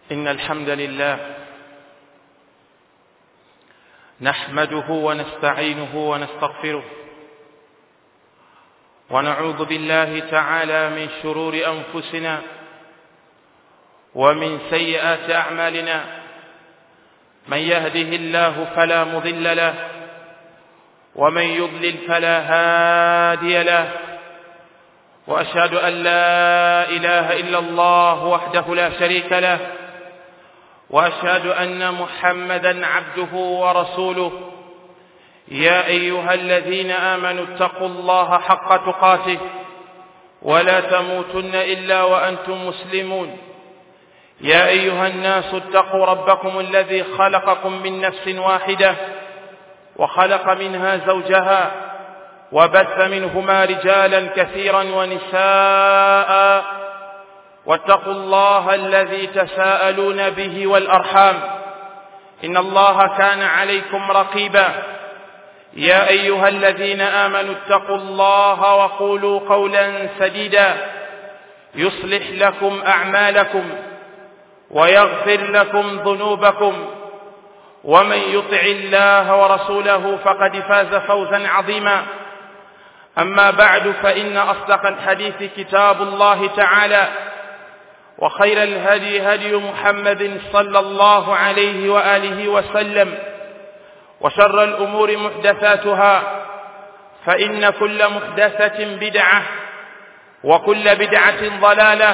إن الحمد لله نحمده ونستعينه ونستغفره ونعوذ بالله تعالى من شرور أنفسنا ومن سيئات أعمالنا من يهده الله فلا مضل له ومن يضلل فلا هادي له واشهد ان لا اله الا الله وحده لا شريك له واشهد ان محمدا عبده ورسوله يا ايها الذين امنوا اتقوا الله حق تقاته ولا تموتن الا وانتم مسلمون يا ايها الناس اتقوا ربكم الذي خلقكم من نفس واحده وخلق منها زوجها وبث منهما رجالا كثيرا ونساء واتقوا الله الذي تساءلون به والارحام ان الله كان عليكم رقيبا يا ايها الذين امنوا اتقوا الله وقولوا قولا سديدا يصلح لكم اعمالكم ويغفر لكم ذنوبكم ومن يطع الله ورسوله فقد فاز فوزا عظيما اما بعد فان اصدق الحديث كتاب الله تعالى وخير الهدي هدي محمد صلى الله عليه واله وسلم وشر الامور محدثاتها فان كل محدثه بدعه وكل بدعه ضلاله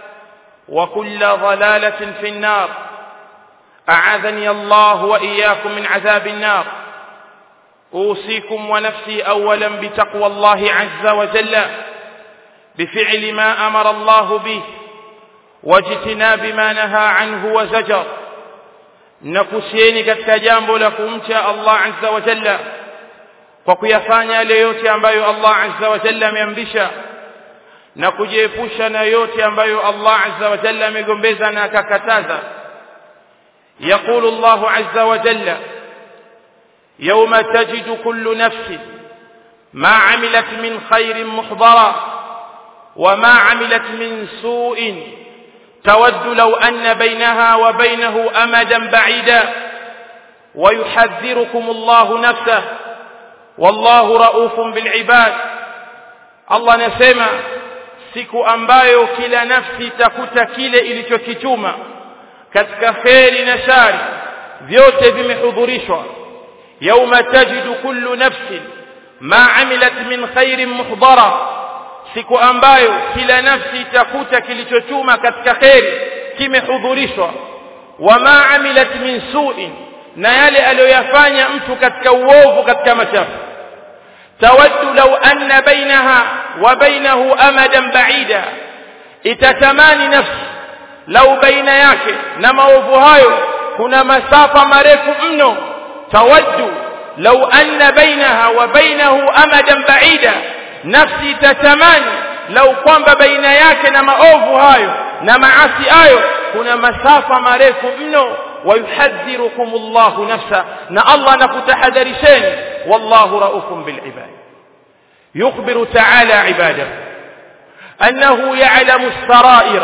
وكل ضلاله في النار اعاذني الله واياكم من عذاب النار اوصيكم ونفسي اولا بتقوى الله عز وجل بفعل ما امر الله به واجتناب ما نهى عنه وزجر nakusieni katika jambo la kumcha Allah azza wa jalla kwa kuyafanya yale yote ambayo Allah azza wa jalla ameamrisha na kujiepusha na yote ambayo Allah azza wa jalla amegombeza na akakataza يقول الله عز وجل يوم تجد كل نفس ما عملت من خير محضرا وما عملت من سوء تود لو أن بينها وبينه أمدا بعيدا ويحذركم الله نفسه والله رؤوف بالعباد الله نسمع siku ambayo kila nafsi itakuta kile ilichokituma katika kheri na shari vyote vimehudhurishwa yauma tajidu kullu nafsin ma amilat min khairin muhdara siku ambayo kila nafsi itakuta kilichochuma katika kheri kimehudhurishwa wama amilat min su'in na yale aliyoyafanya mtu katika uovu katika machafu tawaddu law anna bainaha wa bainahu amadan ba'ida itatamani nafsi lau baina yake na maovu hayo kuna masafa marefu mno tawaddu lau anna bainaha wa bainahu amadan ba'ida nafsi tatamani lau kwamba baina yake na maovu hayo na maasi hayo kuna masafa marefu mno ويحذركم الله نفسه نا الله نكتحذرشين والله رؤوف بالعباد يخبر تعالى عباده أنه يعلم السرائر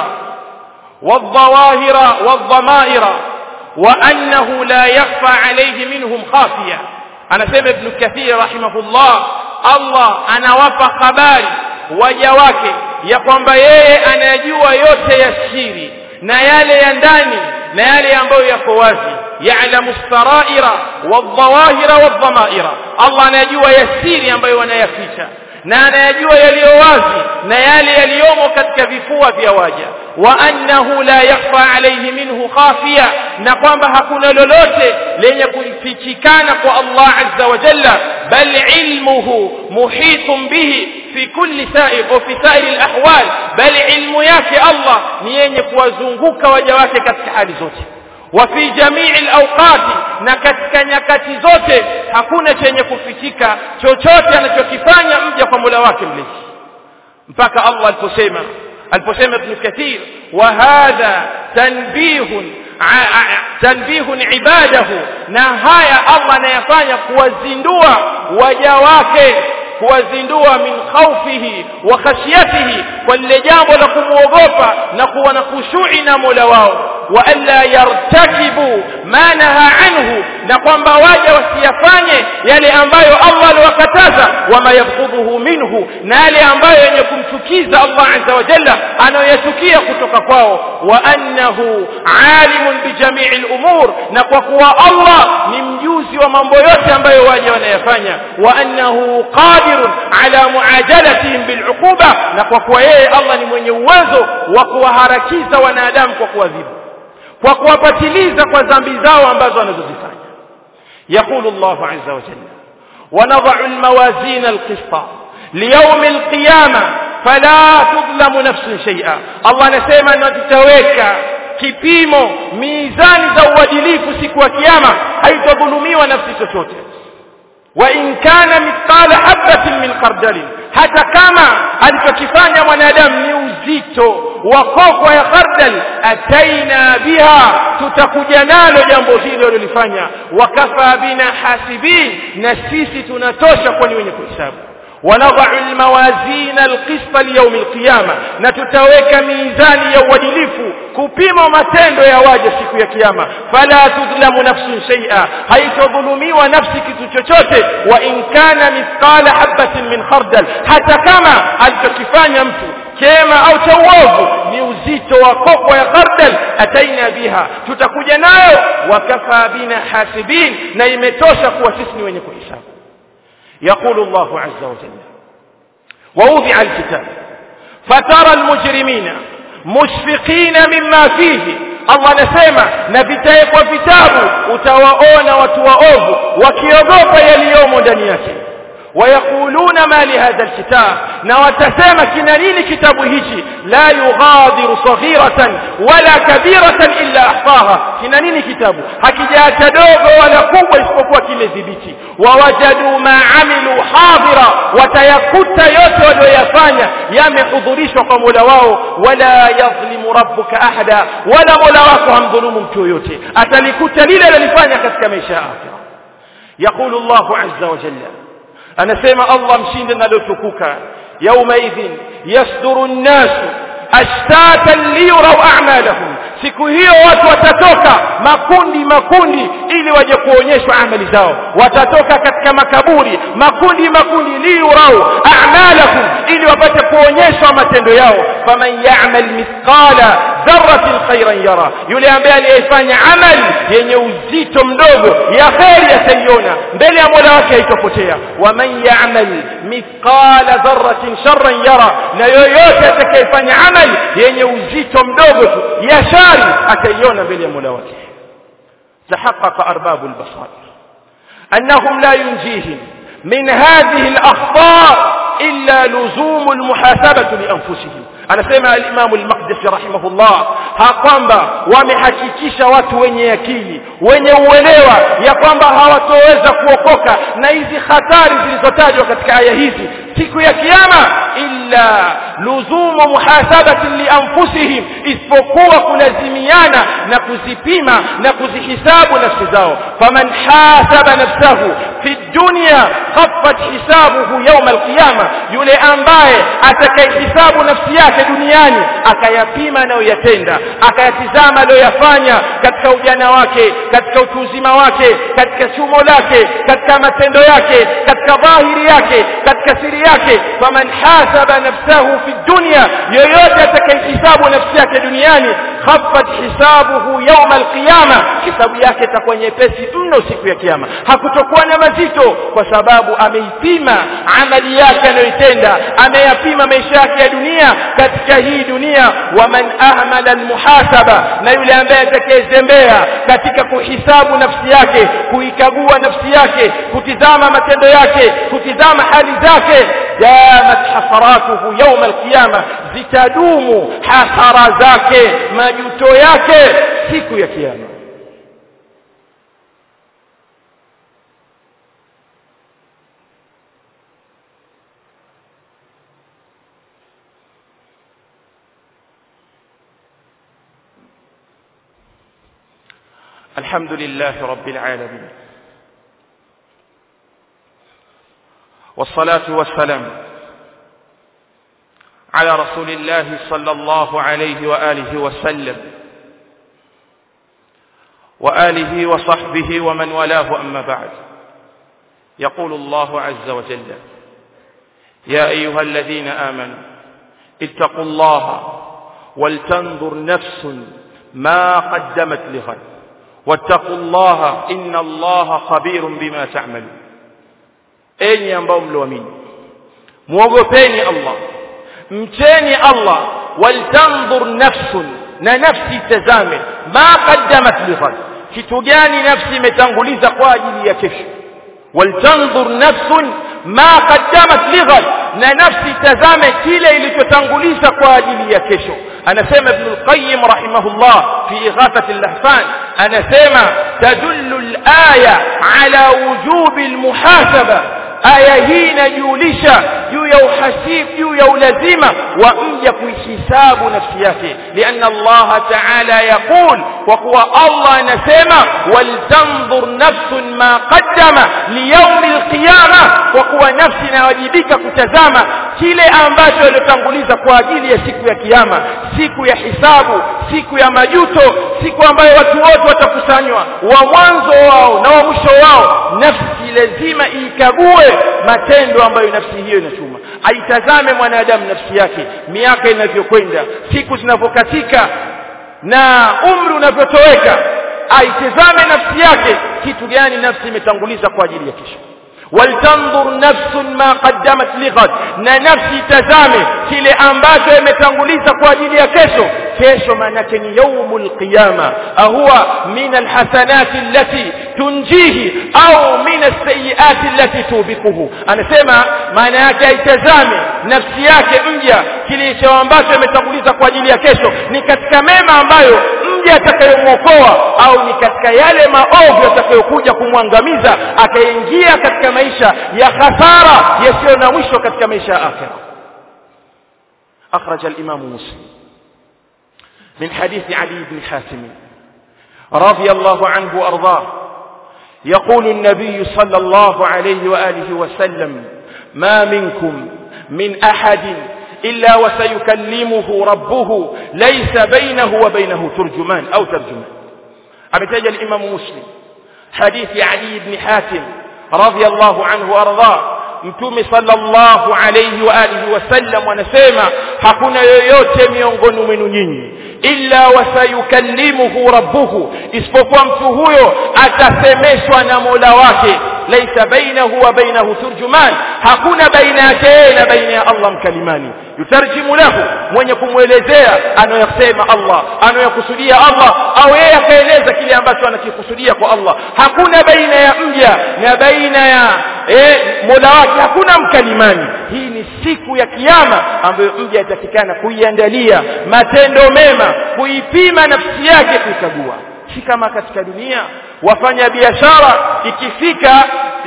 والظواهر والضمائر وأنه لا يخفى عليه منهم خافية أنا سمع ابن كثير رحمه الله الله أنا وفى خباري وجواك ya kwamba yeye anajua yote ya siri na yale ya ndani na yale ambayo yako wazi ya'lamu saraira wadhawahira wadhamaira Allah anajua ya siri ambayo wanayaficha na anayajua yaliyo wazi na yale yaliyomo katika vifua vya waja wa annahu la yakhfa alayhi minhu khafiya na kwamba hakuna lolote lenye kufichikana kwa Allah azza wa jalla bal ilmuhu muhitun bihi fi kulli sa'ir wa fi sa'ir al-ahwal bal ilmu yake Allah ni yenye kuwazunguka waja wake katika hali zote wa fi jamii al-awqati na katika nyakati zote hakuna chenye kufichika chochote anachokifanya mja kwa Mola wake mlezi mpaka Allah aliposema aliposema Ibn Kathir wa hadha tanbihun tanbihun ibadahu na haya Allah anayafanya kuwazindua waja wake kuwazindua min khawfihi wa khashyatihi kwa lile jambo la kumwogopa na kuwa na khushui na Mola wao wa alla yartakibu ma naha anhu na kwamba waja wasiyafanye yale ambayo Allah aliwakataza wama yabghudhuhu minhu na yale ambayo yenye kumchukiza Allah azza wa jalla anayoyachukia kutoka kwao wa annahu alimun bijamii al-umur na kwa kuwa Allah ni mjuzi wa mambo yote ambayo waja wanayafanya wa annahu qadirun ala muajalatihim bil'uquba na kwa kuwa yeye Allah ni mwenye uwezo wa kuwaharakiza wanadamu kwa kuadhibu kwa kuwapatiliza kwa dhambi zao ambazo wanazozifanya يقول الله عز وجل ونضع الموازين القسط ليوم القيامة فلا تظلم نفس شيئا الله نسيما نتتويك kipimo mizani za uadilifu siku ya kiyama haitadhulumiwa nafsi chochote wa in kana mithqala habatin min khardalin hata kama alichokifanya mwanadamu ni uzito wa kokwa ya khardal ataina biha tutakuja nalo jambo hilo lilifanya wakafa bina hasibin na sisi tunatosha kwani wenye kuhesabu ونضع الموازين القسط ليوم القيامة نتتوك ميزان يوادلف كبيم matendo ya waja siku ya kiyama fala tudlamu nafsun shay'a haitadhulumiwa nafsi kitu chochote wa in kana mithqala habatin min khardal hata kama alichokifanya mtu chema au cha uovu ni uzito wa kokwa ya khardal ataina biha tutakuja nayo wakafa bina hasibin na imetosha kuwa sisi ni wenye kuhesabu يقول الله عز وجل ووضع الكتاب فترى المجرمين مشفقين مما فيه Allah anasema na vitawekwa vitabu utawaona watu waovu wakiogopa yaliyomo ndani yake ويقولون ما لهذا الكتاب na watasema kina nini kitabu hichi la yughadiru saghiratan wala kabiratan illa ahsaha kina nini kitabu hakijaacha dogo wala kubwa isipokuwa kimedhibiti wawajadu ma amilu hadira watayakuta yote walioyafanya yamehudhurishwa kwa Mola wao wala yadhlimu rabbuka ahada wala Mola wako hamdhulumu mtu yoyote atalikuta lile alilofanya katika maisha ya akhira يقول الله عز وجل anasema Allah mshinde nalotukuka yaumaidhin yasduru an-nasu ashtatan liyuraw a'malahum siku hiyo watu watatoka makundi makundi ili waje kuonyeshwa amali zao watatoka katika makaburi makundi makundi liyurau a'malahum ili wapate kuonyeshwa matendo yao faman ya'mal mithqala dharratin khairan yara yule ambaye aliyefanya amali yenye uzito mdogo ya kheri ataiona mbele ya Mola wake haitopotea waman ya'mal mithqala dharratin sharran yara na yoyote atakayefanya amali yenye uzito mdogo tu ya shari ataiona mbele ya Mola wake تحقق أرباب البصائر أنهم لا ينجيهم من هذه الأخطاء إلا لزوم المحاسبة لأنفسهم anasema al-Imam al-Maqdisi rahimahullah kwamba wamehakikisha watu wenye akili wenye uelewa ya kwamba hawatoweza kuokoka na hizi hatari zilizotajwa katika aya hizi siku ya kiyama illa luzumu muhasabati li anfusihim isipokuwa kulazimiana na kuzipima na kuzihisabu nafsi zao faman hasaba nafsahu fi dunya khaffat hisabuhu yawm al-qiyama yule ambaye atakayehisabu nafsi yake duniani akayapima anayoyatenda akayatizama aliyoyafanya katika ujana wake katika utu uzima wake katika chumo lake katika matendo yake katika dhahiri yake katika siri yake faman hasaba nafsahu fi dunya yoyote atakayehisabu nafsi yake duniani khaffat hisabuhu yawm alqiyama hisabu yake itakuwa nyepesi mno siku ya kiyama hakutokuwa na mazito kwa sababu ameipima amali yake anayoitenda ameyapima maisha yake ya dunia katika hii dunia waman ahmala almuhasaba na yule ambaye atakayezembea katika kuhisabu nafsi yake kuikagua nafsi yake kutizama matendo yake kutizama hali zake damat hasaratuhu yawm alqiyama zitadumu hasara zake majuto yake siku ya kiyama الحمد لله رب العالمين والصلاة والسلام على رسول الله صلى الله عليه وآله وسلم وآله وصحبه ومن والاه أما بعد يقول الله عز وجل يا أيها الذين آمنوا اتقوا الله ولتنظر نفس ما قدمت لغد واتقوا الله إن الله خبير بما تعملون enyi ambao mlioamini muogopeni Allah mcheni Allah waltanzur nafsun na nafsi tazame ma qaddamat lighad kitu gani nafsi imetanguliza kwa ajili ya kesho waltanzur nafsun ma qaddamat lighad na nafsi tazame kile ilichotanguliza kwa ajili ya kesho anasema ibn al-qayyim rahimahullah fi ighathati al-lahfan anasema tadullu al-aya ala wujubi al-muhasaba aya hii inajulisha juu ya uhasibu juu ya ulazima wa mja kuihisabu nafsi yake lianna Allah ta'ala yaqul kwa kuwa Allah anasema waltanzur nafsun ma qaddama liyawm alqiyama kwa kuwa nafsi inawajibika kutazama kile ambacho alitanguliza kwa ajili ya siku ya kiyama siku ya hisabu siku ya majuto siku ambayo watu wote watakusanywa wa mwanzo wao na wa mwisho wao nafsi lazima ikague matendo ambayo nafsi hiyo inachuma aitazame mwanadamu nafsi yake miaka inavyokwenda siku zinavyokatika na umri unavyotoweka aitazame nafsi yake kitu gani nafsi imetanguliza kwa ajili ya kesho waltanzur nafsun ma qaddamat lighad na nafsi tazame kile ambacho imetanguliza kwa ajili ya kesho kesho maanake ni yaumul qiyama ahuwa min alhasanati allati tunjihi au min alsayiati allati tubikuhu anasema maana yake aitazame nafsi yake mja kilicho ambacho imetanguliza kwa ajili ya kesho ni katika mema ambayo mja atakayomwokoa au ni katika yale maovu yatakayokuja kumwangamiza akaingia katika maisha ya khasara yasiyo na mwisho katika maisha ya akhira أخرج الإمام مسلم من حديث علي بن حاتم رضي الله عنه وأرضاه يقول النبي صلى الله عليه وآله وسلم ما منكم من أحد إلا وسيكلمه ربه ليس بينه وبينه ترجمان أو ترجمان أبتج الإمام مسلم حديث علي بن حاتم رضي الله عنه وأرضاه mtume sallallahu alayhi wa alihi wasallam wanasema hakuna yoyote miongoni mwenu nyinyi illa wasayukallimuhu rabbuhu isipokuwa mtu huyo atasemeshwa na Mola wake laisa bainahu wa bainahu turjuman hakuna baina yake na baina ya Allah mkalimani yutarjimu lahu mwenye kumwelezea anayosema Allah anayokusudia Allah au yeye akaeleza kile ambacho anakikusudia kwa Allah hakuna baina ya mja na baina ya eh, Mola wake hakuna mkalimani hii ni siku ya kiyama ambayo mja atakikana kuiandalia matendo mema kuipima nafsi yake kuikagua si kama katika dunia wafanya biashara ikifika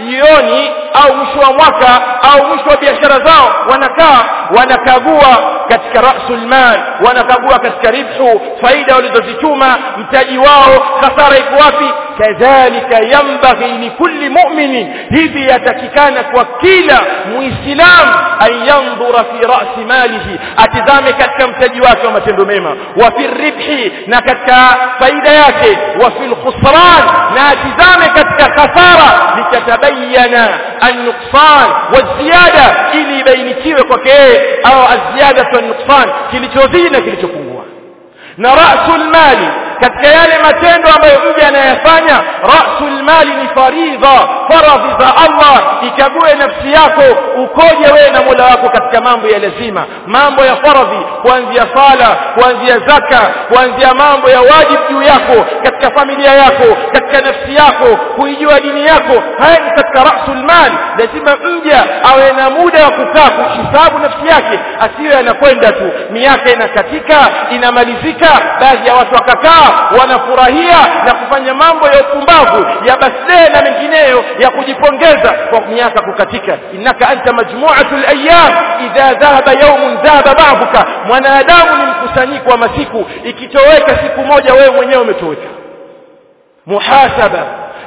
jioni au mwisho wa mwaka au mwisho wa biashara zao wanakaa wanakagua katika rasul mal wanakagua katika ribhu faida walizozichuma mtaji wao hasara iko wapi kadhalika yambaghi likulli mu'minin hivi yatakikana kwa kila muislam an yandhura fi ra'si malihi atizame katika mtaji wake wa matendo mema wa fi ribhi na katika faida yake wa fi khusran na atizame katika khasara litatabayana an-nuqsan wa-ziyada ili ibainikiwe kwake au az-ziyada wa an-nuqsan kilichozidi na kilichopungua na rasul mali katika yale matendo ambayo mja anayafanya rasul mali ni faridha faradhi za Allah ikague nafsi yako ukoje wewe na Mola wako katika mambo ya lazima mambo ya faradhi kuanzia sala kuanzia zaka kuanzia mambo ya wajibu juu yako katika familia yako katika nafsi yako kuijua dini yako haya ni katika rasul mali lazima mja awe na muda wa kukaa kuhisabu nafsi yake asiwe anakwenda tu miaka inakatika inamalizika baadhi ya watu wakakaa wanafurahia na kufanya mambo ya upumbavu ya birthday na mengineyo ya kujipongeza kwa miaka kukatika innaka anta majmu'atul ayyam idha dhahaba yawmun dhahaba ba'duka mwanadamu ni mkusanyiko wa masiku ikitoweka siku moja wewe mwenyewe umetoweka muhasaba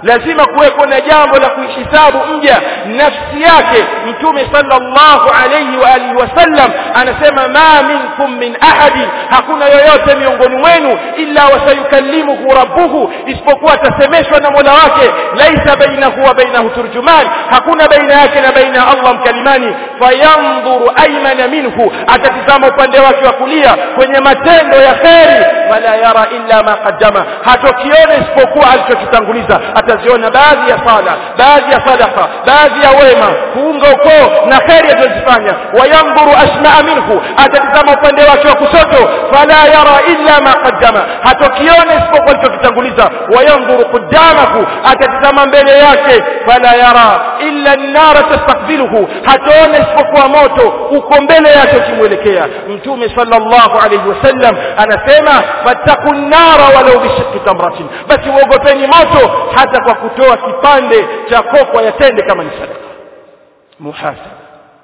lazima kuweko na jambo la kuihisabu mja nafsi yake mtume sallallahu alayhi wa alihi wasallam anasema ma minkum min ahadi hakuna yoyote miongoni mwenu illa wasayukallimuhu rabbuhu isipokuwa atasemeshwa na Mola wake laisa bainahu wa bainahu turjuman hakuna baina yake na baina ya Allah mkalimani fayanzuru aymana minhu atatizama upande wake wa kulia kwenye matendo ya kheri wala yara illa ma qaddama hatokiona isipokuwa alichokitanguliza ataziona baadhi ya sala baadhi ya sadaqa baadhi ya wema kuunga ukoo na kheri alizofanya wayandhuru asmaa minhu atatizama upande wake wa kushoto fala yara illa ma qaddama hatokiona isipokuwa alichokitanguliza wayandhuru qudamahu atatizama mbele yake fala yara illa an-nar tastakbiluhu hataona isipokuwa moto uko mbele yake ukimwelekea mtume sallallahu alayhi wasallam anasema fattaqun nara walau bishiqqi tamratin basi uogopeni moto hata kwa kutoa kipande cha kokwa ya tende kama ni sadaka muhasaba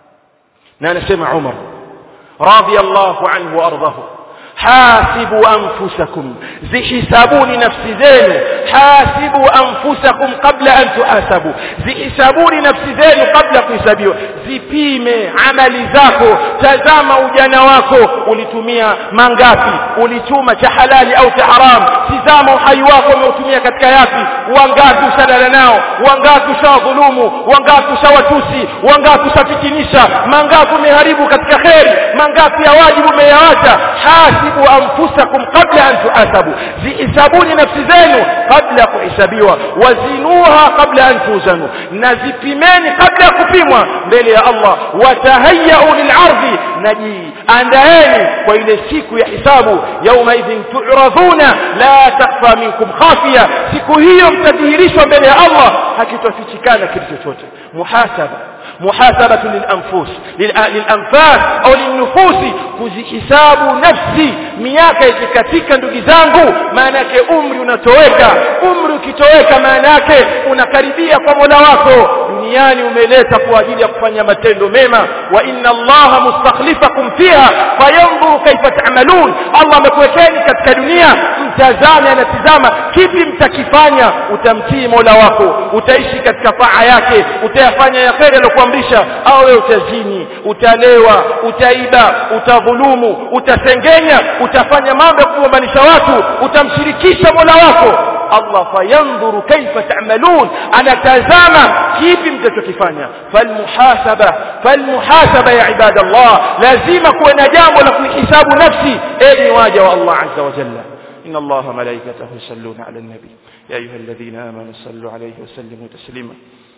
na anasema Umar radiyallahu anhu wa ardahu hasibu anfusakum zihisabuni nafsi zenu hasibu anfusakum qabla an tuhasabu zihisabuni nafsi zenu kabla kuhesabiwa zipime amali zako tazama ujana wako ulitumia mangapi ulichuma cha halali au cha haram tizama uhai wako umeutumia katika yapi wangapi usalala nao wangapi ushawadhulumu wangapi ushawatusi wangapi ushafitinisha mangapi umeharibu katika kheri mangapi ya wajibu umeyawacha hasibu anfusakum qabla an tuhasabu zihisabuni nafsi zenu kabla ya kuhesabiwa wazinuha kabla an tuzanu na zipimeni kabla ya kupimwa mbele ya Allah watahayau lil'ardhi najiandaeni kwa ile siku ya hisabu yauma idhin tu'radhuna la takhfa minkum khafiya siku hiyo mtadhihirishwa mbele ya Allah hakitofichikana kitu chochote muhasaba محاسبة للأنفس للأنفاس أو للنفوس kuzihisabu nafsi miaka ikikatika ndugu zangu maana yake umri unatoweka umri ukitoweka maana yake unakaribia kwa Mola wako duniani umeleta kwa ajili ya kufanya matendo mema wa inna allaha mustakhlifakum fiha fayanzuru kaifa ta'malun Allah amekuwekeni katika dunia mtazame anatizama kipi mtakifanya utamtii Mola wako utaishi katika taa yake utayafanya ya kheri aliyokuamrisha au wewe utazini utalewa utaiba utadhulumu utasengenya utafanya mambo ya kugombanisha watu utamshirikisha Mola wako Allah fayandhuru kaifa ta'malun anatazama kipi mtachokifanya falmuhasaba falmuhasaba ya ibadallah lazima kuwe na jambo la kuhisabu nafsi enyi waja wa Allah azza wa jalla إن الله ملائكته يصلون على النبي يا أيها الذين آمنوا صلوا عليه وسلموا تسليما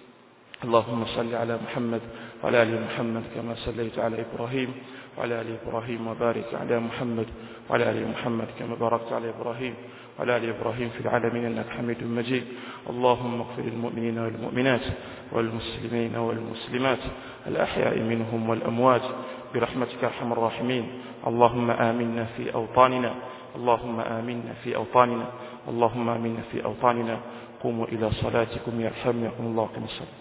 اللهم صل على محمد وعلى آل محمد كما صليت على إبراهيم وعلى آل إبراهيم وبارك على محمد وعلى آل محمد كما باركت على إبراهيم وعلى آل إبراهيم في العالمين إنك حميد مجيد اللهم اغفر المؤمنين والمؤمنات والمسلمين والمسلمات الأحياء منهم والأموات برحمتك أرحم الراحمين اللهم آمنا في أوطاننا اللهم آمنا في أوطاننا اللهم آمنا في أوطاننا قوموا إلى صلاتكم يرحمكم الله كما صلى